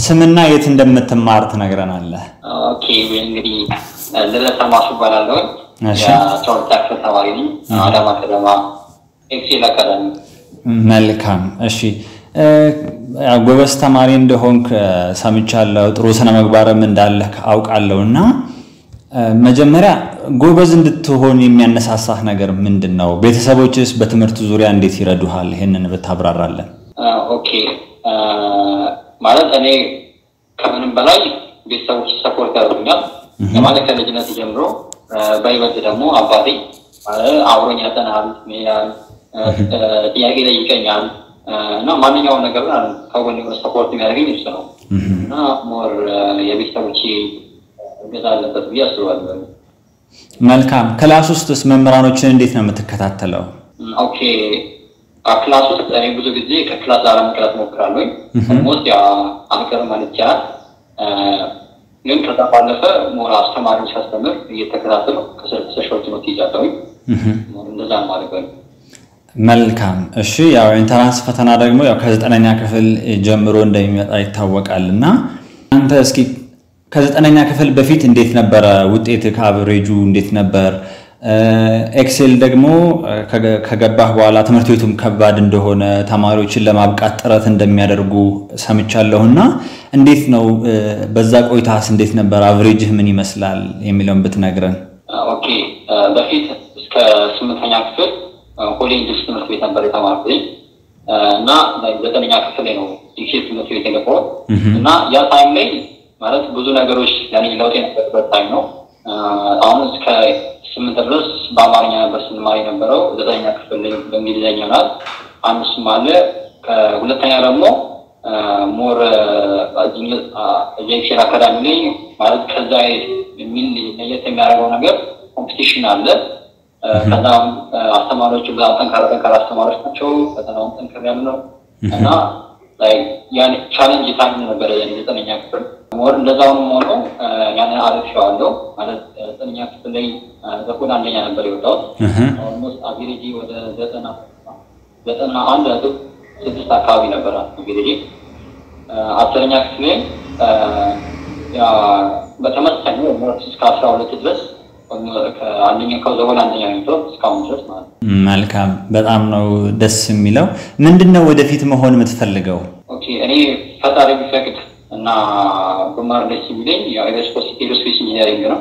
ስምና የት እንደምትማር ትነግረናለህ? ኦኬ እንግዲህ ልደታ ማሱ እባላለሁ። እሺ። የአስራ ሁለተኛ ክፍል ተማሪ ነኝ። አዳማ ከተማ ኤክሴል አካዳሚ። መልካም እሺ። እ፣ ያው ጎበዝ ተማሪ እንደሆንክ እ፣ ሰምቻለሁ። ጥሩ ስነ ምግባርም እንዳለህ አውቃለሁ እና እ፣ መጀመሪያ ጎበዝ እንድትሆን የሚያነሳሳህ ነገር ምንድን ነው? ቤተሰቦችስ በትምህርት ዙሪያ እንዴት ይረዱሃል? ይህንን ብታብራራለን። ኦኬ ማለት እኔ ከምንም በላይ ቤተሰቦች ሰፖርት ያደርጉኛል። ማለት ከልጅነት ጀምሮ እ፣ በይበልጥ ደግሞ አባቴ ማለት አብሮኝ ያጠናል፣ ይላል፣ ጥያቄ ይጠይቀኛል እ፣ እና ማንኛውም ነገር ከጎን የሆነ ሰፖርት የሚያደርገኝ እሱ ነው እና ሞር የቤተሰቦች እገዛ አለበት ብዬ አስባለሁ። መልካም ክላስ ውስጥስ መምህራኖችን እንዴት ነው የምትከታተለው? ኦኬ ክላስ ውስጥ እኔ ብዙ ጊዜ ከክላስ ላለመቅረት ሞክራለሁ። ኦልሞስት ያ አልቀር ማለት ይቻላል። እ፣ ግን ከዛ ባለፈ ሞራ አስተማሪዎች ሲያስተምር እየተከታተሉ ከሰሾች ነው ይዛለሁ። እንደዛ ነው ማለት ነው። መልካም እሺ። ያው ኢንተራንስ ፈተና ደግሞ ያው ከዘጠነኛ ክፍል ጀምሮ እንደሚመጣ ይታወቃል እና አንተ እስኪ ከዘጠነኛ ክፍል በፊት እንዴት ነበረ ውጤት ከአቨሬጁ እንዴት ነበር? ኤክሴል ደግሞ ከገ- ከገባህ በኋላ ትምህርት ቤቱም ከባድ እንደሆነ ተማሪዎችን ለማብቃት ጥረት እንደሚያደርጉ ሰምቻለሁ እና እንዴት ነው እ፣ በዛ ቆይታስ እንዴት ነበር? አቨሬጅህ ምን ይመስላል የሚለውን ብትነግረን። ኦኬ በፊት እስከ ስምንተኛ ክፍል ኮሌጅ ትምህርት ቤት ነበር የተማርኩት እና ዘጠነኛ ክፍል ላይ ነው ዲግሪ ትምህርት ቤት የገባሁት እና ያ ታይም ላይ ማለት ብዙ ነገሮች ለኔ ለውጥ የነበረበት ታይም ነው። አሁን እስከ ስምንት ድረስ በአማርኛ ነበር ስንማር የነበረው። ዘጠነኛ ክፍል ላይ በእንግሊዝኛ ይሆናል። አንድ እሱም አለ። ከሁለተኛ ደግሞ ሞር ጄክሽን አካዳሚ ላይ ማለት ከዛ የሚል ለየት የሚያደርገው ነገር ኮምፒቲሽን አለ። ከዛም አስተማሪዎቹ በጣም ጠንካራ ጠንካራ አስተማሪዎች ናቸው። ፈተናውም ጠንከር ያለ ነው እና ያን ቻሌንጅ ታይም ነበረ የኔ ዘጠነኛ ክፍል ሞር እንደዛውም ሆኖ ያንን አልፌዋለሁ ማለት ዘጠነኛ ክፍል ላይ በኩል አንደኛ ነበር የወጣሁት። ኦልሞስት አቬሬጂ ወደ ዘጠና ዘጠና አንድ ነጥብ ስድስት አካባቢ ነበረ አቬሬጂ። አስረኛ ክፍል ላይ በተመሳሳይ እስከ አስራ ሁለት ድረስ አንደኛ ከዘሆን አንደኛ የሚለው እስካሁን ድረስ ማለት ነው። መልካም በጣም ነው ደስ የሚለው። ምንድን ነው ወደፊት መሆን የምትፈልገው? ኦኬ እኔ ፈጣሪ ቢፈቅድ እና ብማር ደስ የሚለኝ ኤሮስፔስ ኢንጂነሪንግ ነው።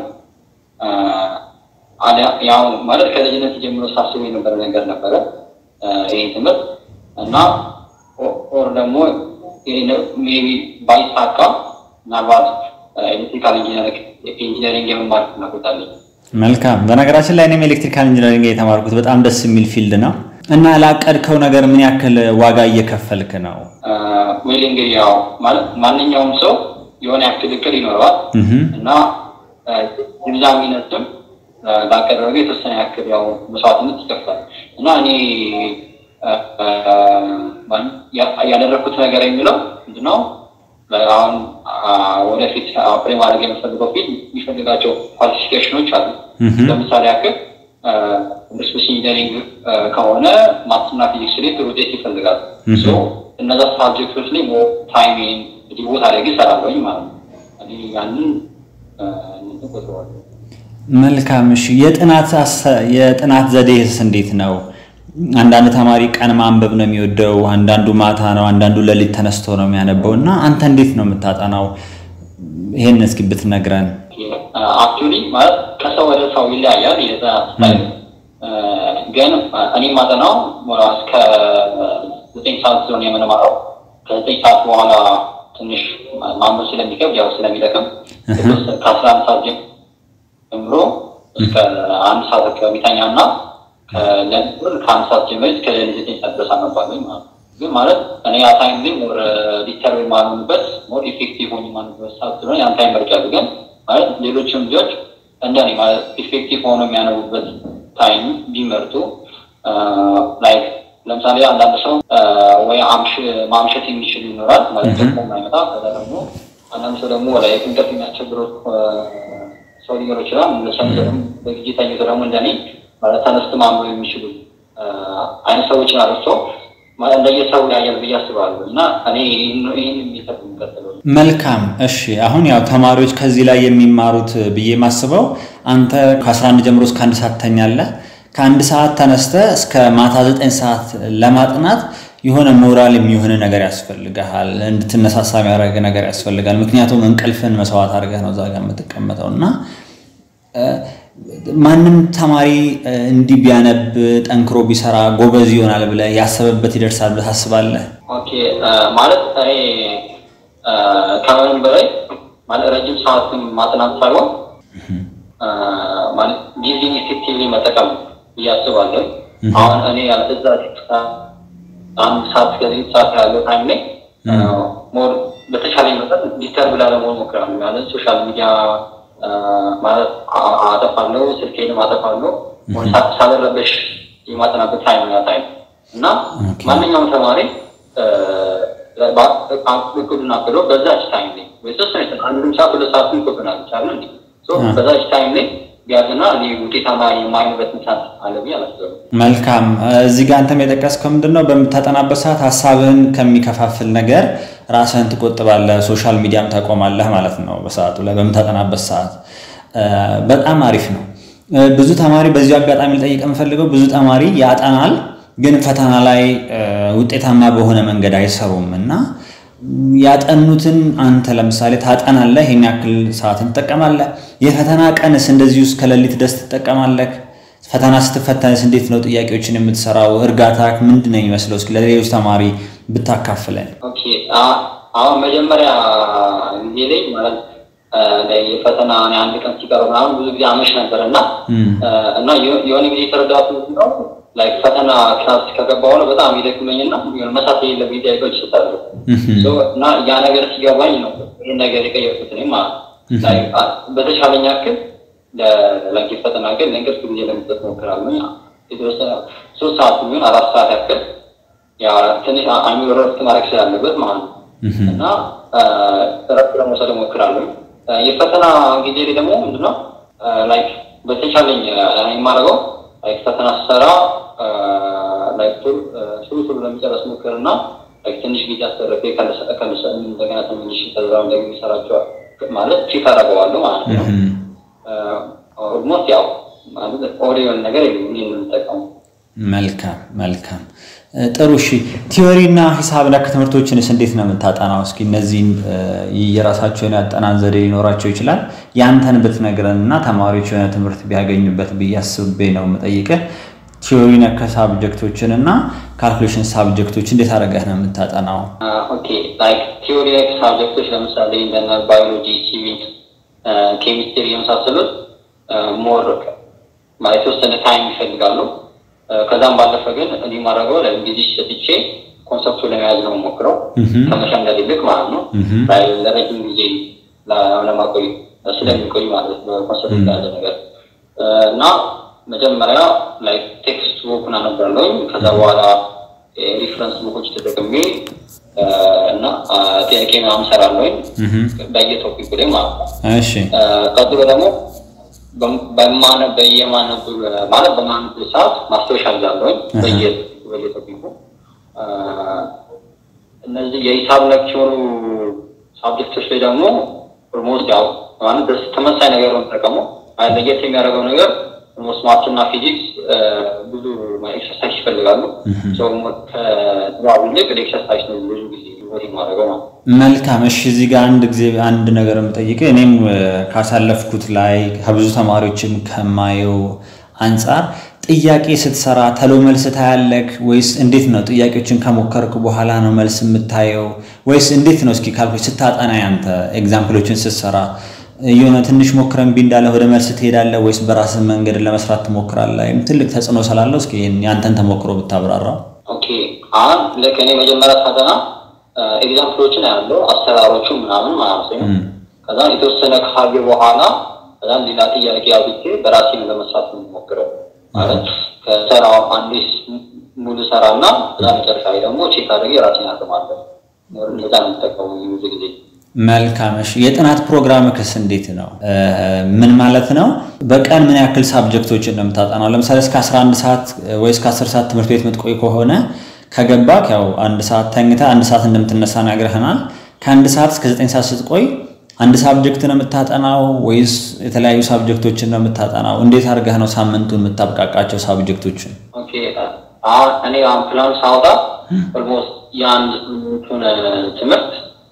ያው ማለት ከልጅነት ጀምሮ ሳስቡ የነበረ ነገር ነበረ ይህ ትምህርት እና ኦር ደግሞ ሜቢ ባይሳካ ምናልባት ኤሌክትሪካል ኢንጂነሪንግ የመማር ፍላጎት አለኝ። መልካም። በነገራችን ላይ እኔም ኤሌክትሪካል ኢንጂነሪንግ የተማርኩት በጣም ደስ የሚል ፊልድ ነው እና ላቀድከው ነገር ምን ያክል ዋጋ እየከፈልክ ነው? ወይ እንግዲህ ያው ማለት ማንኛውም ሰው የሆነ ያክል እቅድ ይኖረዋል እና ግንዛቤነትም ላቀደረገ የተወሰነ ያክል ያው መስዋዕትነት ይከፍላል እና እኔ ያደረግኩት ነገር የሚለው ምንድነው አሁን ወደፊት አፕሬ ማድረግ የምፈልገው ፊልድ የሚፈልጋቸው ኳሊፊኬሽኖች አሉ። ለምሳሌ ያክል ስፔስ ኢንጂነሪንግ ከሆነ ማትስና ፊዚክስ ላይ ጥሩ ውጤት ይፈልጋል። እነዛ ሳብጀክቶች ላይ ታይም ዲቮት አድርጌ እሰራለሁኝ ማለት ነው። ያንን ቆጥረዋለሁ። መልካም። እሺ፣ የጥናት ዘዴስ እንዴት ነው? አንዳንድ ተማሪ ቀን ማንበብ ነው የሚወደው፣ አንዳንዱ ማታ ነው፣ አንዳንዱ ሌሊት ተነስቶ ነው የሚያነበው እና አንተ እንዴት ነው የምታጠናው? ይሄን እስኪ ብትነግረን። አክቹዋሊ ማለት ከሰው ወደ ሰው ይለያያል የጥናት ስታይል። ግን እኔ ማጠናው እስከ ዘጠኝ ሰዓት ስለሆነ የምንማረው ከዘጠኝ ሰዓት በኋላ ትንሽ ማንበብ ስለሚከብድ ያው ስለሚጠቅም ከአስራ አንድ ሰዓት ጀምሮ እስከ አንድ ሰዓት አካባቢ ተኛ እና ከአንድ ሰዓት ጀምሮ እስከ ሌሊት ዘጠኝ ሰዓት ድረስ አነባለሁ ማለት ነው። ግን ማለት እኔ ያ ታይም ላይ ሞር ዲተር የማልሆንበት ሞር ኢፌክቲቭ ሆኝ የማንበት ሰዓት ስለሆነ ያን ታይም መርጫሉ። ግን ማለት ሌሎችም ልጆች እንደኔ ማለት ኢፌክቲቭ ሆኖ የሚያነቡበት ታይም ቢመርጡ ላይክ ለምሳሌ አንዳንድ ሰው ወይ ማምሸት የሚችል ይኖራል ማለት ደግሞ የማይመጣ ከዛ ደግሞ አንዳንድ ሰው ደግሞ ላይ እንቅልፍ የሚያስቸግረው ሰው ሊኖር ይችላል። ሰው በጊዜ ተኝቶ ደግሞ እንደኔ ማለት ተነስቶ ማንበብ የሚችሉ አይነት ሰዎችን አለሶ እንደየሰው ያያል ብዬ አስባለሁ እና እኔ ይህን የሚሰጥ የሚቀጥለው መልካም እሺ። አሁን ያው ተማሪዎች ከዚህ ላይ የሚማሩት ብዬ ማስበው አንተ ከ11 ጀምሮ እስከ አንድ ሰዓት ተኛለህ። ከአንድ ሰዓት ተነስተ እስከ ማታ ዘጠኝ ሰዓት ለማጥናት የሆነ ሞራል የሚሆን ነገር ያስፈልግሃል። እንድትነሳሳ የሚያደርግ ነገር ያስፈልጋል። ምክንያቱም እንቅልፍን መስዋዕት አድርገህ ነው እዛ ጋር የምትቀመጠው እና ማንም ተማሪ እንዲህ ቢያነብ ጠንክሮ ቢሰራ ጎበዝ ይሆናል ብለህ ያሰበበት ይደርሳል ብለህ ታስባለህ? ኦኬ ማለት እኔ ከምንም በላይ ማለት ረጅም ሰዓትን ማጥናት ሳይሆን ማለት ጊዜን ኢፌክቲቭሊ መጠቀም ብዬ አስባለሁ። አሁን እኔ እዛ አንድ ሰዓት ከዚህ ሰዓት ያለው ታይም ላይ ሞር በተሻለ መጠን ዲስተርብ ላለመሆን ሞክራለሁ። ማለት ሶሻል ሚዲያ ማለት አጠፋለሁ፣ ስልኬንም አጠፋለሁ። ሳልረበሽ የማጠናበት ታይም ያ ታይም እና ማንኛውም ተማሪ እቅዱን አቅዶ በዛች ታይም ላይ ወይተወሰነ አንድም ሰዓት ሁለት ሰዓት ይቆብናል ይቻለ እንዲ በዛች ታይም ላይ ቢያዝና ውጤታማ የማይሆንበት ምክንያት አለ ብዬ አላስብም። መልካም። እዚህ ጋር አንተም የጠቀስከው ምንድን ነው? በምታጠናበት ሰዓት ሀሳብህን ከሚከፋፍል ነገር ራስህን ትቆጥባለህ፣ ሶሻል ሚዲያም ታቆማለህ ማለት ነው። በሰዓቱ ላይ በምታጠናበት ሰዓት በጣም አሪፍ ነው። ብዙ ተማሪ በዚሁ አጋጣሚ ልጠይቅ የምፈልገው ብዙ ተማሪ ያጠናል፣ ግን ፈተና ላይ ውጤታማ በሆነ መንገድ አይሰሩም እና ያጠኑትን አንተ ለምሳሌ ታጠናለህ፣ ይህን ያክል ሰዓትን ትጠቀማለህ። የፈተና ቀንስ እንደዚህ ውስጥ ከሌሊት ደስ ትጠቀማለህ። ፈተና ስትፈተንስ እንዴት ነው ጥያቄዎችን የምትሰራው? እርጋታ ምንድን ነው የሚመስለው? እስኪ ለሌሎች ተማሪ ብታካፍለን። ኦኬ አሁን መጀመሪያ ጊዜ ላይ ማለት የፈተና አንድ ቀን ሲቀረው ምናምን ብዙ ጊዜ አመሽ ነበር እና እና የሆነ ጊዜ የተረዳቱ ነው ላይ ፈተና ክላስ ከገባ በኋላ በጣም ይደክመኝና መሳት የሌለብኝ ጥያቄዎች ይሰጣሉ እና ያ ነገር ሲገባኝ ነው ይህን ነገር የቀየርኩት እኔ ማለት በተሻለኝ ያክል ለላኪ ፈተና ግን ለእንቅልፍ ጊዜ ለመስጠት ሞክራለሁ። የተወሰነ ሶስት ሰዓት የሚሆን አራት ሰዓት ያክል ትንሽ አሚሮ ረፍት ማድረግ ስላለበት ማለት ነው እና ረፍት ለመውሰድ ሞክራለሁ። የፈተና ጊዜ ላይ ደግሞ ምንድነው ላይክ በተቻለኝ የማደርገው ላይክ ፈተና ስሰራ ላይክ ቶሎ ቶሎ ለመጨረስ ሞክርና ላይክ ትንሽ ጊዜ አስተረፌ ከልሰ እንደገና ተመልሼ ከዛ እንደገና የሚሰራቸው ማለት ፊት አደርገዋለሁ ማለት ነው። ኦልሞስት ያው ማለት ኦሪዮን ነገር የምንጠቀሙ መልካም መልካም ጥሩ እሺ ቲዎሪ እና ሂሳብ ነክ ትምህርቶችንስ እንዴት ነው የምታጠናው እስኪ እነዚህን የራሳቸውን ያጠናን ዘዴ ሊኖራቸው ይችላል ያንተን ብትነግረን እና ተማሪዎች የሆነ ትምህርት ቢያገኙበት ብዬ አስቤ ነው የምጠይቅህ ቲዎሪ ነክ ሳብጀክቶችን እና ካልኩሌሽን ሳብጀክቶች እንዴት አድርገህ ነው የምታጠናው ኦኬ ላይክ ቲዎሪ ነክ ሳብጀክቶች ለምሳሌ እንደነ ባዮሎጂ ሲቪክስ ኬሚስትሪ የመሳሰሉት ሞር ማለት የተወሰነ ታይም ይፈልጋሉ ከዛም ባለፈ ግን እኔ ማድረገው ለጊዜ ሰጥቼ ኮንሰፕቱ ለመያዝ ነው ሞክረው ከመሸምደድ ይልቅ ማለት ነው ለረጅም ጊዜ ለማቆይ ስለሚቆይ ማለት በኮንሰፕት ያለ ነገር እና መጀመሪያ ላይ ቴክስት ቡክን አነባለሁኝ ከዛ በኋላ ሪፍረንስ ቡኮች ተጠቅሜ እና ጥያቄ ምናምን ሰራለሁኝ በየቶፒኩ ላይ ማለት ነው ቀጥሎ ደግሞ በየማነብ ማለት በማነብ ሰዓት ማስታወሻ ይዛለሁኝ በየቶፒኩ እነዚህ የሂሳብ ነክ የሆኑ ሳብጀክቶች ላይ ደግሞ ኦልሞስት ያው ማለት ተመሳይ ነገር ነው ተጠቀሙ ለየት የሚያደርገው ነገር ኦልሞስት ማትስ እና ፊዚክስ ብዙ ኤክሰርሳይዝ ይፈልጋሉ ከንባብ ይልቅ ኤክሰርሳይዝ ነው ብዙ ጊዜ ማድረገው ነው መልካም እሺ እዚህ ጋር አንድ ጊዜ አንድ ነገር የምጠይቅህ እኔም ካሳለፍኩት ላይ ከብዙ ተማሪዎችም ከማየው አንጻር ጥያቄ ስትሰራ ተሎ መልስ ታያለክ ወይስ እንዴት ነው? ጥያቄዎችን ከሞከርክ በኋላ ነው መልስ የምታየው ወይስ እንዴት ነው? እስኪ ካልኩ ስታጠና ያንተ ኤግዛምፕሎችን ስትሰራ የሆነ ትንሽ ሞክረን ቢ እንዳለ ወደ መልስ ትሄዳለህ ወይስ በራስህ መንገድ ለመስራት ትሞክራለህ? ትልቅ ተጽዕኖ ስላለው እስኪ ያንተን ተሞክሮ ብታብራራ። ኦኬ አሁን ልክ እኔ መጀመሪያ ሳጠና ኤግዛምፕሎችን ያለው አሰራሮቹ ምናምን ማለት ነው። ከዛ የተወሰነ ካየ በኋላ ከዛም ሌላ ጥያቄ አብቼ በራሴ ለመስራት የምሞክረው ማለት ከሰራ አንዴ ሙሉ ሰራ እና ከዛ መጨረሻ ላይ ደግሞ ቼክ አድርጌ ራሴን አቅማለሁ። እንደዛ ነው የምጠቀሙ ብዙ ጊዜ። መልካም እሺ። የጥናት ፕሮግራምክስ እንዴት ነው? ምን ማለት ነው? በቀን ምን ያክል ሳብጀክቶችን ነው የምታጠናው? ለምሳሌ እስከ 11 ሰዓት ወይ እስከ 10 ሰዓት ትምህርት ቤት የምትቆይ ከሆነ ከገባክ ያው አንድ ሰዓት ተኝተህ አንድ ሰዓት እንደምትነሳ ነግረህናል። ከአንድ ሰዓት እስከ ዘጠኝ ሰዓት ስትቆይ አንድ ሳብጀክት ነው የምታጠናው ወይስ የተለያዩ ሳብጀክቶችን ነው የምታጠናው? እንዴት አድርገህ ነው ሳምንቱን የምታብቃቃቸው ሳብጀክቶችን? ኦኬ አሁን እኔ አሁን ፕላን ሳወጣ ኦልሞስት የአንድ ሳምንቱን ትምህርት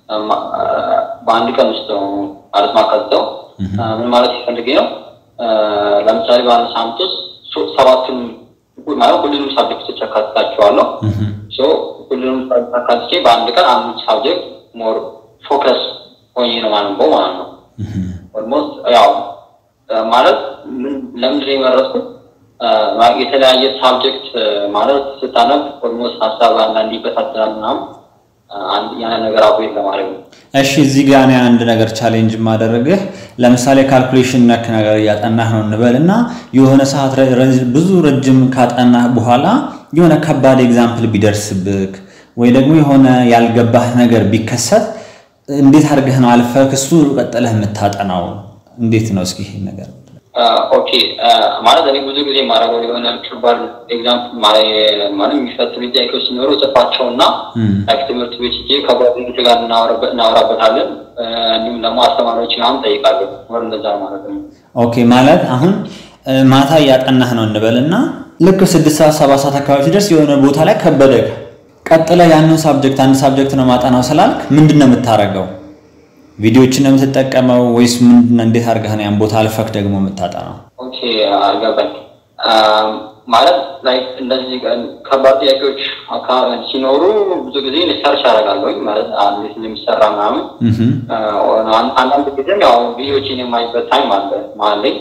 በአንድ ቀን ውስጥ ነው ማለት ማካዝተው ምን ማለት ይፈልጌ ነው። ለምሳሌ በአንድ ሳምንት ውስጥ ሰባቱን ማለት ሁሉንም ሳብጀክቶች አካትታቸዋለሁ። ሁሉንም ሳብጀክት አካትቼ በአንድ ቀን አንዱ ሳብጀክት ሞር ፎከስ ሆኜ ነው ማንበው ማለት ነው። ኦልሞስት ያው ማለት ለምንድን ነው የመረጥኩት? የተለያየ ሳብጀክት ማለት ስታነብ ኦልሞስት ሀሳብ አንዳንድ ይበታተናል ምናምን ያን ነገር አቦ ለማድረግ ነው። እሺ እዚህ ጋር እኔ አንድ ነገር ቻሌንጅ ማደረግህ ለምሳሌ ካልኩሌሽን ነክ ነገር እያጠናህ ነው እንበል እና የሆነ ሰዓት ብዙ ረጅም ካጠናህ በኋላ የሆነ ከባድ ኤግዛምፕል ቢደርስብክ ወይ ደግሞ የሆነ ያልገባህ ነገር ቢከሰት እንዴት አድርገህ ነው አልፈህ እሱ ቀጥለህ የምታጠናው? እንዴት ነው እስኪ ይሄን ነገር ኦኬ ማለት እኔ ብዙ ጊዜ የማደርገው የሆነ ከባድ ኤግዛምፕል ማለት የሚፈትኑ ጥያቄዎች ሲኖሩ ጽፋቸው እና ትምህርት ቤት ሄጄ ከጓደኞች ጋር እናወራበታለን። እንዲሁም ደግሞ አስተማሪዎች ምናምን ጠይቃለሁ። ወር እንደዛ ማለት ነው። ኦኬ ማለት አሁን ማታ እያጠናህ ነው እንበል እና ልክ ስድስት ሰዓት ሰባት ሰዓት አካባቢ ሲደርስ የሆነ ቦታ ላይ ከበደህ ቀጥለ ያንን ሳብጀክት አንድ ሳብጀክት ነው ማጠናው ስላልክ ምንድን ነው የምታደርገው? ቪዲዮዎችን ነው የምትጠቀመው ወይስ ምንድን ነው? እንዴት አድርገህ ነው ያን ቦታ አልፈክ ደግሞ የምታጠናው? ኦኬ አልገባኝ። ማለት ላይ እንደዚህ ከባድ ጥያቄዎች ሲኖሩ ብዙ ጊዜ ሪሰርች አደርጋለሁኝ ማለት እንዴት እንደሚሰራ ምናምን። አንዳንድ ጊዜም ያው ቪዲዮዎችን የማይበት ታይም አለ ማለት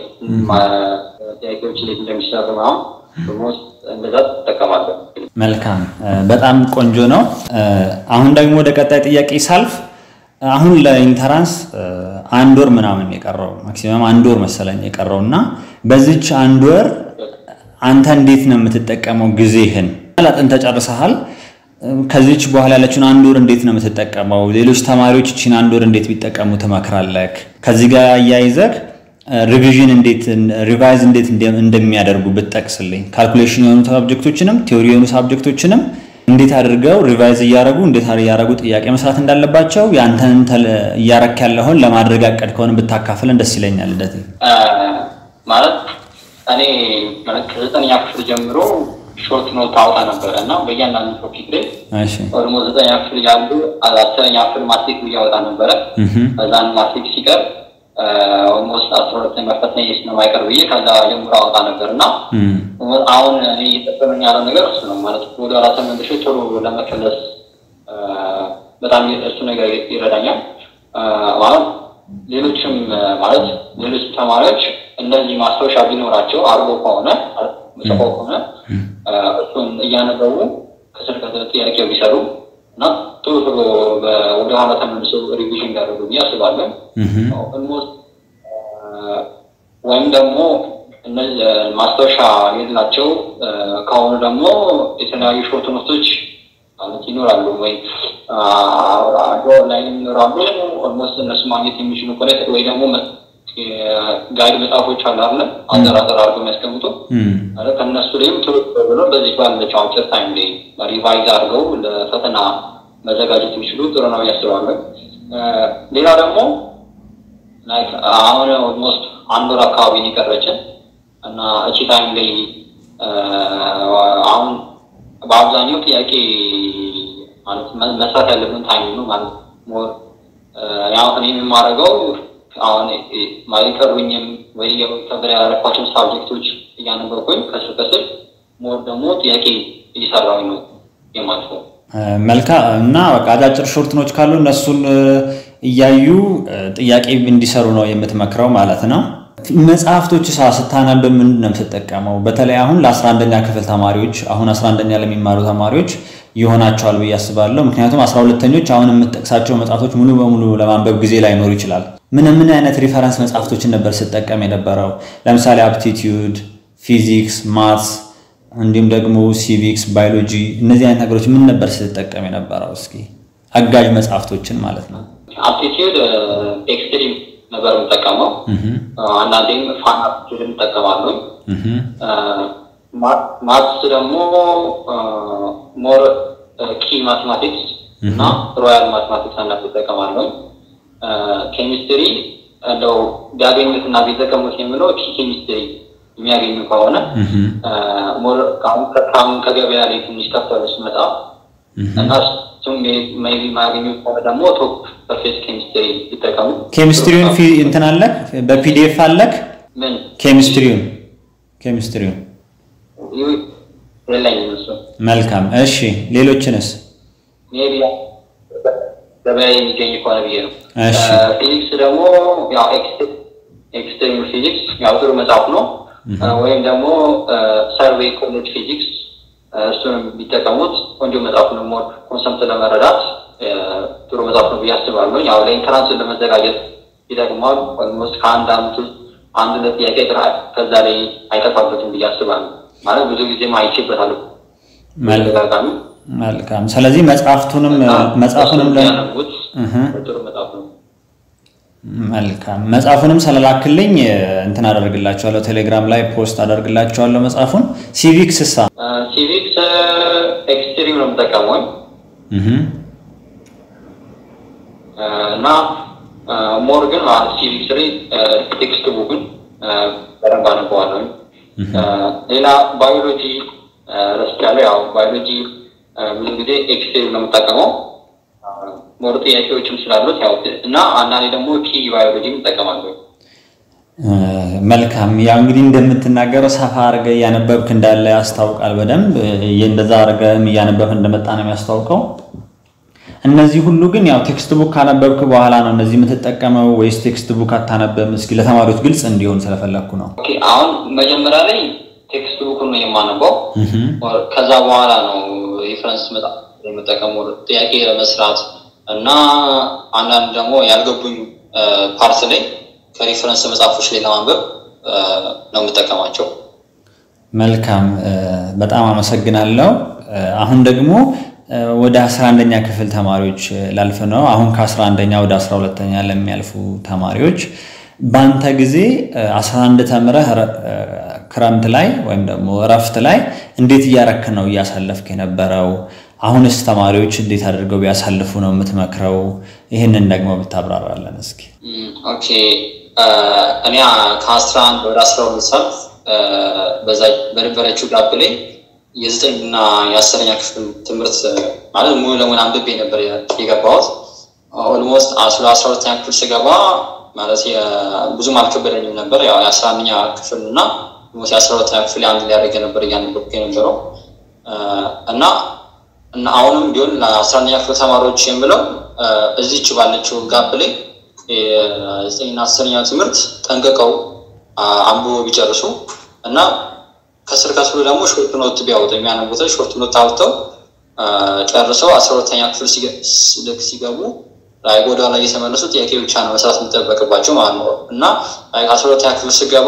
ጥያቄዎች እንዴት እንደሚሰሩ ምናምን እንደዛ ትጠቀማለህ። መልካም በጣም ቆንጆ ነው። አሁን ደግሞ ወደ ቀጣይ ጥያቄ ሳልፍ አሁን ለኢንተራንስ አንድ ወር ምናምን የቀረው ማክሲመም አንድ ወር መሰለኝ የቀረው እና በዚች አንድ ወር አንተ እንዴት ነው የምትጠቀመው ጊዜህን? አጥንተህ ጨርሰሃል። ከዚች በኋላ ያለችውን አንድ ወር እንዴት ነው የምትጠቀመው? ሌሎች ተማሪዎች እችን አንድ ወር እንዴት ቢጠቀሙ ትመክራለህ? ከዚህ ጋር አያይዘህ ሪቪዥን እንዴት ሪቫይዝ እንዴት እንደሚያደርጉ ብትጠቅስልኝ፣ ካልኩሌሽን የሆኑ ሳብጀክቶችንም ቴዎሪ የሆኑ ሳብጀክቶችንም እንዴት አድርገው ሪቫይዝ እያደረጉ እንዴት እያደረጉ ጥያቄ መስራት እንዳለባቸው ያንተን እያረክ ያለውን ለማድረግ ያቀድከውን ብታካፍለን ደስ ይለኛል። ልደት ማለት እኔ ማለት ከዘጠነኛ ክፍል ጀምሮ ሾርት ኖት አውጣ ነበረ እና በእያንዳንዱ ቶፒክ ላይ ኦልሞ ዘጠነኛ ክፍል ያሉ አስረኛ ክፍል ማትሪክ እያወጣ ነበረ። በዛን ማትሪክ ሲቀር ኦልሞስት አስራ ሁለተኛ ፈተና ስለማይቀር ብዬ ከዛ ጀምሮ አወጣ ነበር እና አሁን እኔ እየጠቀመኝ ያለው ነገር እሱ ነው ማለት ወደ ኋላ ተመልሼ ቶሎ ለመከለስ በጣም እሱ ነገር ይረዳኛል። ማለት ሌሎችም ማለት ሌሎች ተማሪዎች እንደዚህ ማስታወሻ ቢኖራቸው አርጎ ከሆነ ጽፎ ከሆነ እሱን እያነበቡ ከስር ከስር ጥያቄው ቢሰሩ እና ቶሎ ቶሎ ወደ ኋላ ተመልሶ ሪቪዥን እንዳደረጉ ብዬ አስባለሁ። ኦልሞስት ወይም ደግሞ እነዚህ ማስታወሻ የሌላቸው ከሆኑ ደግሞ የተለያዩ ሾርት ኖቶች ማለት ይኖራሉ ወይ ኦንላይን ይኖራሉ። ኦልሞስት እነሱ ማግኘት የሚችሉ ከሆነ ወይ ደግሞ ጋይድ መጽሐፎች አሉ አለ አዘራዘር አድርገው የሚያስቀምጡ ከእነሱ ላይም ቶሎ ብሎ በዚህ ባለችው አጭር ታይም ላይ ሪቫይዝ አድርገው ለፈተና መዘጋጀት የሚችሉ ጥሩ ነው ያስባለሁ። ሌላ ደግሞ አሁን ኦልሞስት አንድ ወር አካባቢ የቀረችን እና እቺ ታይም ላይ አሁን በአብዛኛው ጥያቄ ማለት መስራት ያለብን ታይም ነው ማለት ሞር ያው እኔ የማደርገው አሁን ማይቀሩኝም ወይ ከብር ያላረኳቸውን ሳብጀክቶች እያነበርኩኝ ከስር ከስር ሞር ደግሞ ጥያቄ እየሰራሁኝ ነው የማልፈው። መልካም እና በቃ አጫጭር ሾርትኖች ካሉ እነሱን እያዩ ጥያቄ እንዲሰሩ ነው የምትመክረው ማለት ነው። መጽሐፍቶች ሳ ስታነብ ምንድን ነው የምትጠቀመው? በተለይ አሁን ለ11ኛ ክፍል ተማሪዎች አሁን 11ኛ ለሚማሩ ተማሪዎች ይሆናቸዋል ብዬ አስባለሁ። ምክንያቱም 12ተኞች አሁን የምትጠቅሳቸው መጽሐፍቶች ሙሉ በሙሉ ለማንበብ ጊዜ ላይኖር ይችላል። ምን ምን አይነት ሪፈረንስ መጽሐፍቶችን ነበር ስጠቀም የነበረው? ለምሳሌ አፕቲቲዩድ፣ ፊዚክስ፣ ማትስ እንዲሁም ደግሞ ሲቪክስ፣ ባዮሎጂ እነዚህ አይነት ነገሮች ምን ነበር ስትጠቀም የነበረው? እስኪ አጋዥ መጽሐፍቶችን ማለት ነው። አፕቲቲዩድ ኤክስትሪም ነበር የምጠቀመው። አንዳንዴም ፋን አፕቲቲዩድ እንጠቀማለሁ። ማትስ ደግሞ ሞር ኪ ማቴማቲክስ እና ሮያል ማቴማቲክስ አንዳንድ ይጠቀማለሁ። ኬሚስትሪ እንደው ቢያገኙት እና ቢጠቀሙት የሚለው ኪ ኬሚስትሪ የሚያገኙ ከሆነ ከአሁን ከገበያ ላይ ትንሽ ከፍ ያለ ሲመጣ እና እሱም ሜይ ቢ የማያገኙ ከሆነ ደግሞ ቶፕ ሰርፌስ ኬሚስትሪ ይጠቀሙ። ኬሚስትሪውን እንትን አለክ በፒዲኤፍ አለክ ምን ኬሚስትሪውን ኬሚስትሪውን የለኝም እሱ መልካም እሺ ሌሎችንስ ሜይ ቢ ገበያ የሚገኝ ከሆነ ብዬ ነው። እሺ ፊዚክስ ደግሞ ያው ኤክስትሪም ፊዚክስ ያው ጥሩ መጽሐፍ ነው። ወይም ደግሞ ሰርቬይ ኮሌጅ ፊዚክስ እሱንም ቢጠቀሙት ቆንጆ መጽሐፍ ነው። ሞር ኮንሰፕት ለመረዳት ጥሩ መጽሐፍ ነው ብዬ አስባለሁ። ያው ለኢንትራንስ ለመዘጋጀት ይጠቅማል። ኦልሞስት ከአንድ አመት ውስጥ አንድ ሁለት ጥያቄ ጥራል ከዛ ላይ አይጠፋበትም ብዬ አስባለሁ። ማለት ብዙ ጊዜም አይቼበታለሁ ተደጋጋሚ መልካም ስለዚህ መጽሐፍቱንም መጽሐፉንም ለ ያነቡት ጥሩ መጽሐፍ ነው። መልካም መጽሐፉንም ስለላክልኝ እንትን አደርግላቸዋለሁ ቴሌግራም ላይ ፖስት አደርግላቸዋለሁ መጽሐፉን ሲቪክስ ሳ ሲቪክስ ኤክስትሪም ነው የምጠቀመው እና ሞር ግን ሲቪክስ ላይ ቴክስት ቡክን በደንብ አነበዋለሁ። ሌላ ባዮሎጂ ረስቻለሁ። ያው ባዮሎጂ ብዙ ጊዜ ኤክስትሪም ነው የምጠቀመው ሞር ጥያቄዎችም ስላሉት ያው እና አንዳንዴ ደግሞ ኪ ባዮሎጂም እጠቀማለሁ። መልካም ያው እንግዲህ እንደምትናገረው ሰፋ አድርገህ እያነበብክ እንዳለ ያስታውቃል። በደንብ እንደዛ አድርገህም እያነበብክ እንደመጣ ነው የሚያስታውቀው። እነዚህ ሁሉ ግን ያው ቴክስት ቡክ ካነበብክ በኋላ ነው እነዚህ የምትጠቀመው ወይስ ቴክስት ቡክ አታነብም? እስኪ ለተማሪዎች ግልጽ እንዲሆን ስለፈለግኩ ነው። ኦኬ አሁን መጀመሪያ ላይ ቴክስት ቡክን ነው የማነበው። ከዛ በኋላ ነው ሪፈረንስ መጽሐፍ የምጠቀመው ጥያቄ ለመስራት እና አንዳንድ ደግሞ ያልገቡኝ ፓርት ላይ ከሪፈረንስ መጽሐፎች ላይ ለማንበብ ነው የምጠቀማቸው። መልካም በጣም አመሰግናለሁ። አሁን ደግሞ ወደ 11ኛ ክፍል ተማሪዎች ላልፍ ነው። አሁን ከ11ኛ ወደ 12ኛ ለሚያልፉ ተማሪዎች በአንተ ጊዜ 11 ተምረህ ክረምት ላይ ወይም ደግሞ እረፍት ላይ እንዴት እያረክ ነው እያሳለፍክ የነበረው? አሁንስ ተማሪዎች እንዴት አድርገው ቢያሳልፉ ነው የምትመክረው? ይህንን ደግሞ ብታብራራለን እስኪ። ኦኬ እኔ ከአስራ አንድ ወደ አስራ ሁለት ሰዓት በዛ በነበረችው ጋፕ ላይ የዘጠኝ እና የአስረኛ ክፍል ትምህርት ማለት ሙሉ ለሙሉ አንብቤ ነበር የገባሁት። ኦልሞስት አስራ አስራ ሁለተኛ ክፍል ስገባ ማለት ብዙም አልከበደኝም ነበር። ያው የአስራ አንደኛ ክፍል እና የአስራ ሁለተኛ ክፍል አንድ ሊያደርግ ነበር እያነበብኩ የነበረው እና እና አሁንም ቢሆን ለአስራ አንደኛ ክፍል ተማሪዎች የምለው እዚች ባለችው ጋፕ ላይ የዘጠኝና አስረኛ ትምህርት ጠንቅቀው አንብቦ ቢጨርሱ እና ከስር ከስሩ ደግሞ ሾርት ኖት ቢያወጡ የሚያነቡት ሾርት ኖት አውጥተው ጨርሰው አስራ ሁለተኛ ክፍል ልክ ሲገቡ ወደ ኋላ እየተመለሱ ጥያቄ ብቻ ነው መስራት የሚጠበቅባቸው ማለት ነው እና አስራ ሁለተኛ ክፍል ስገባ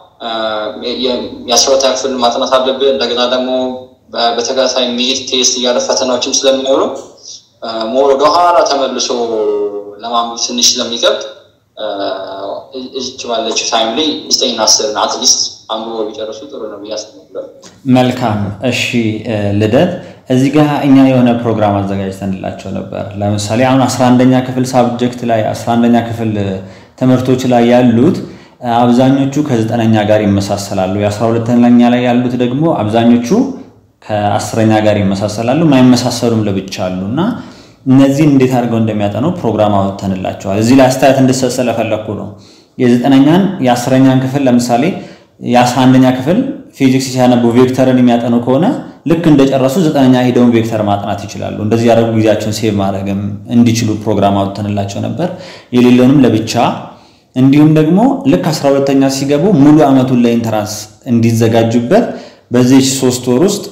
የአስራ ሁለተኛ ክፍል ማጥናት አለብህ። እንደገና ደግሞ በተከታታይ ሚድ ቴስት እያለ ፈተናዎችም ስለሚኖሩ ሞር ወደኋላ ተመልሶ ለማንበብ ትንሽ ስለሚከብድ እዚች ባለችው ታይም ላይ ዘጠኝና አስርን አትሊስት አንብቦ ቢጨርሱ ጥሩ ነው ብዬ አስባለሁ። መልካም እሺ፣ ልደት እዚህ ጋር እኛ የሆነ ፕሮግራም አዘጋጅተንላቸው ነበር። ለምሳሌ አሁን 11ኛ ክፍል ሳብጀክት ላይ 11ኛ ክፍል ትምህርቶች ላይ ያሉት አብዛኞቹ ከዘጠነኛ ጋር ይመሳሰላሉ። የአስራ ሁለተኛ ላይ ያሉት ደግሞ አብዛኞቹ ከአስረኛ ጋር ይመሳሰላሉ። ማይመሳሰሉም ለብቻ አሉ እና እነዚህን እንዴት አድርገው እንደሚያጠኑ ፕሮግራም አወጥተንላቸዋል። እዚህ ላይ አስተያየት እንድሰጥ ስለፈለግኩ ነው። የዘጠነኛን የአስረኛን ክፍል ለምሳሌ የአስራ አንደኛ ክፍል ፊዚክስ ሲያነቡ ቬክተርን የሚያጠኑ ከሆነ ልክ እንደጨረሱ ዘጠነኛ ሄደውን ቬክተር ማጥናት ይችላሉ። እንደዚህ ያደረጉ ጊዜያቸውን ሴቭ ማድረግም እንዲችሉ ፕሮግራም አውጥተንላቸው ነበር። የሌለውንም ለብቻ እንዲሁም ደግሞ ልክ አስራ ሁለተኛ ሲገቡ ሙሉ ዓመቱን ለኢንትራንስ እንዲዘጋጁበት በዚህ ሶስት ወር ውስጥ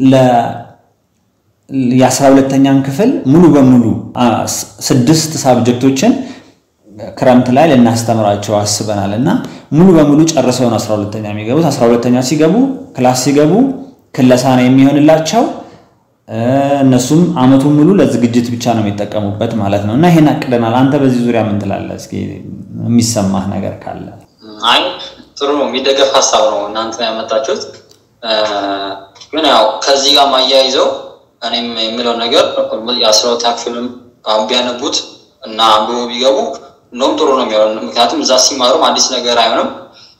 የአስራ ሁለተኛን ክፍል ሙሉ በሙሉ ስድስት ሳብጀክቶችን ክረምት ላይ ልናስተምራቸው አስበናል እና ሙሉ በሙሉ ጨርሰውን አስራ ሁለተኛ የሚገቡት አስራ ሁለተኛ ሲገቡ ክላስ ሲገቡ ክለሳ ነው የሚሆንላቸው። እነሱም አመቱን ሙሉ ለዝግጅት ብቻ ነው የሚጠቀሙበት ማለት ነው እና ይሄን አቅደናል። አንተ በዚህ ዙሪያ ምን ትላለህ? እስኪ የሚሰማህ ነገር ካለ። አይ ጥሩ ነው፣ የሚደገፍ ሀሳብ ነው እናንተ ያመጣችሁት። ግን ያው ከዚህ ጋር ማያይዘው እኔም የምለው ነገር የአስራ ሁለተኛ ክፍልም አሁን ቢያነቡት እና አንብቦ ቢገቡ እንደውም ጥሩ ነው የሚሆነው። ምክንያቱም እዛ ሲማሩም አዲስ ነገር አይሆንም።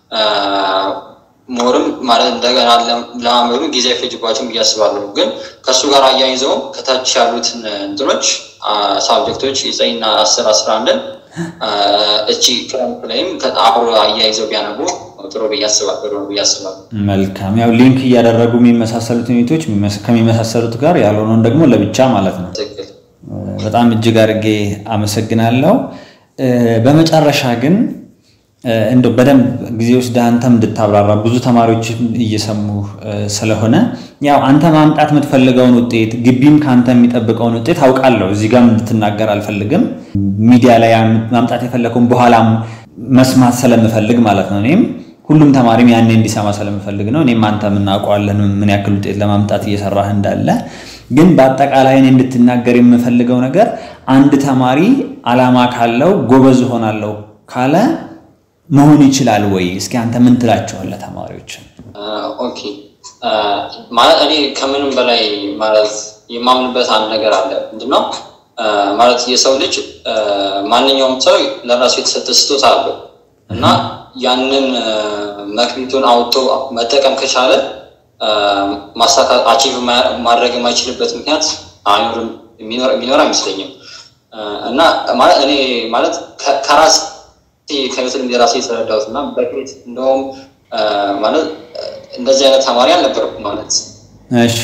ሞርም ማለት እንደገና ለማንበብ ጊዜ አይፈጅባቸውም ብዬ አስባለሁ። ግን ከእሱ ጋር አያይዘውም ከታች ያሉትን እንትኖች ሳብጀክቶች የዘጠኝና አስር አስራ አንድን እቺ ክረምት ላይም አብሮ አያይዘው ቢያነቡ ጥሩ ብዬ አስባለሁ ብዬ አስባለሁ። መልካም። ያው ሊንክ እያደረጉ የሚመሳሰሉት ዩኒቶች ከሚመሳሰሉት ጋር ያልሆነውን ደግሞ ለብቻ ማለት ነው። ትክክል። በጣም እጅግ አድርጌ አመሰግናለሁ። በመጨረሻ ግን እንደው በደንብ ጊዜ ወስደህ አንተም እንድታብራራ ብዙ ተማሪዎች እየሰሙ ስለሆነ ያው አንተ ማምጣት የምትፈልገውን ውጤት ግቢም ከአንተ የሚጠብቀውን ውጤት አውቃለሁ። እዚህ ጋር እንድትናገር አልፈልግም። ሚዲያ ላይ ማምጣት የፈለገውን በኋላም መስማት ስለምፈልግ ማለት ነው። እኔም ሁሉም ተማሪም ያኔ እንዲሰማ ስለምፈልግ ነው። እኔም አንተ የምናውቀዋለን ምን ያክል ውጤት ለማምጣት እየሰራህ እንዳለ። ግን በአጠቃላይ እኔ እንድትናገር የምፈልገው ነገር አንድ ተማሪ አላማ ካለው ጎበዝ እሆናለሁ ካለ መሆን ይችላል ወይ? እስኪ አንተ ምን ትላቸዋለህ ተማሪዎችን? ኦኬ ማለት እኔ ከምንም በላይ ማለት የማምንበት አንድ ነገር አለ። ምንድነው ማለት የሰው ልጅ ማንኛውም ሰው ለራሱ የተሰጠ ስጦታ አለው እና ያንን መክሊቱን አውጥቶ መጠቀም ከቻለ ማሳካት አቺቭ ማድረግ የማይችልበት ምክንያት አይኖርም፣ የሚኖር አይመስለኝም። እና ማለት እኔ ማለት ከራስ ከህይወት ልምድ የራሴ የተረዳሁት እና በፊት እንደውም ማለት እንደዚህ አይነት ተማሪ አልነበረኩም ማለት እሺ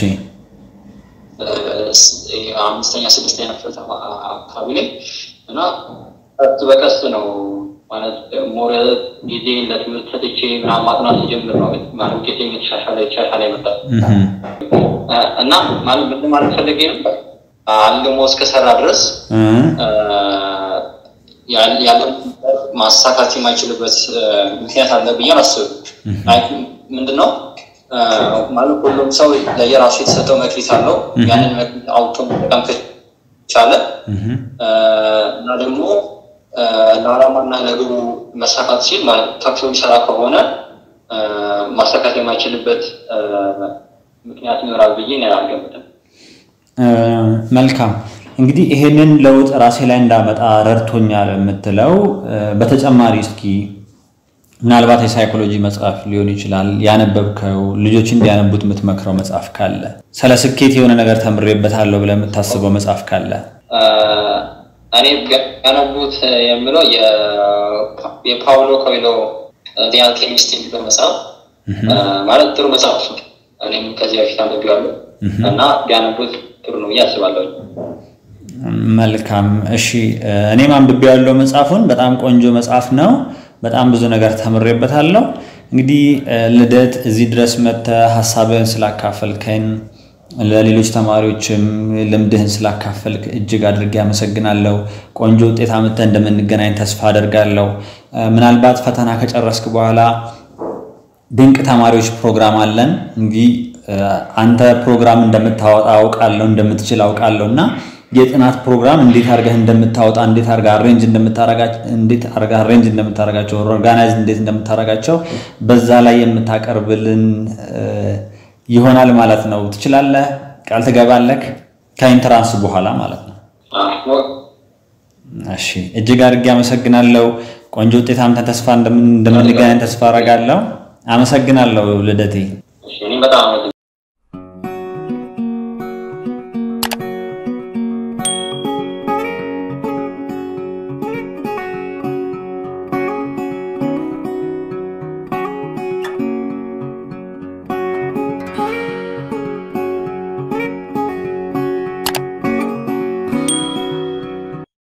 አምስተኛ ስድስተኛ ክፍል አካባቢ ላይ እና ቀስ በቀስ ነው ማለት ሞረ ጊዜ ለትምህርት ሰጥቼ ምናምን ማጥናት ሲጀምር ነው ማለት ውጤት የተሻሻለ የተሻሻለ ይመጣል እና ማለት ምን ማለት ፈለጌ ነበር አልሞ እስከሰራ ድረስ ያለው ማሳካት የማይችልበት ምክንያት አለ ብዬ አላስብም። ምንድነው ማለት ሁሉም ሰው ለየራሱ የተሰጠው መክሊት አለው። ያንን መክሊት አውጥቶ መጠቀም ከቻለ እና ደግሞ ለዓላማና ለግቡ መሳካት ሲል ከፍቶ የሚሰራ ከሆነ ማሳካት የማይችልበት ምክንያት ይኖራል ብዬ እኔ አልገምትም። መልካም እንግዲህ ይሄንን ለውጥ ራሴ ላይ እንዳመጣ ረድቶኛል የምትለው በተጨማሪ እስኪ ምናልባት የሳይኮሎጂ መጽሐፍ ሊሆን ይችላል ያነበብከው ልጆች እንዲያነቡት የምትመክረው መጽሐፍ ካለ ስለ ስኬት የሆነ ነገር ተምሬበታለሁ ብለህ የምታስበው መጽሐፍ ካለ እኔ ያነቡት የምለው የፓውሎ ኮይሎ ዲ አልኬሚስት የሚለው መጽሐፍ ማለት ጥሩ መጽሐፍ ነው። እኔም ከዚህ በፊት አንብቤዋለሁ እና ቢያነቡት ጥሩ ነው ብዬ አስባለሁ። መልካም እሺ፣ እኔም አንብቤ ያለው መጽሐፉን በጣም ቆንጆ መጽሐፍ ነው። በጣም ብዙ ነገር ተምሬበታለሁ። እንግዲህ ልደት እዚህ ድረስ መጥተህ ሀሳብህን ስላካፈልከን ለሌሎች ተማሪዎችም ልምድህን ስላካፈልክ እጅግ አድርጌ አመሰግናለሁ። ቆንጆ ውጤት አምጥተህ እንደምንገናኝ ተስፋ አደርጋለሁ። ምናልባት ፈተና ከጨረስክ በኋላ ድንቅ ተማሪዎች ፕሮግራም አለን። እንግዲህ አንተ ፕሮግራም እንደምታወጣ አውቃለሁ፣ እንደምትችል አውቃለሁ እና የጥናት ፕሮግራም እንዴት አድርገህ እንደምታወጣ እንዴት አድርገህ አሬንጅ እንደምታረጋቸው እንዴት አድርገህ አሬንጅ እንደምታረጋቸው ኦርጋናይዝ እንዴት እንደምታረጋቸው በዛ ላይ የምታቀርብልን ይሆናል ማለት ነው። ትችላለህ? ቃል ትገባለህ? ከኢንትራንስ በኋላ ማለት ነው። እሺ፣ እጅግ አድርጌ አመሰግናለሁ። ቆንጆ ውጤት አምተን ተስፋ እንደምንገናኝ ተስፋ አደርጋለሁ። አመሰግናለሁ ልደቴ። በጣም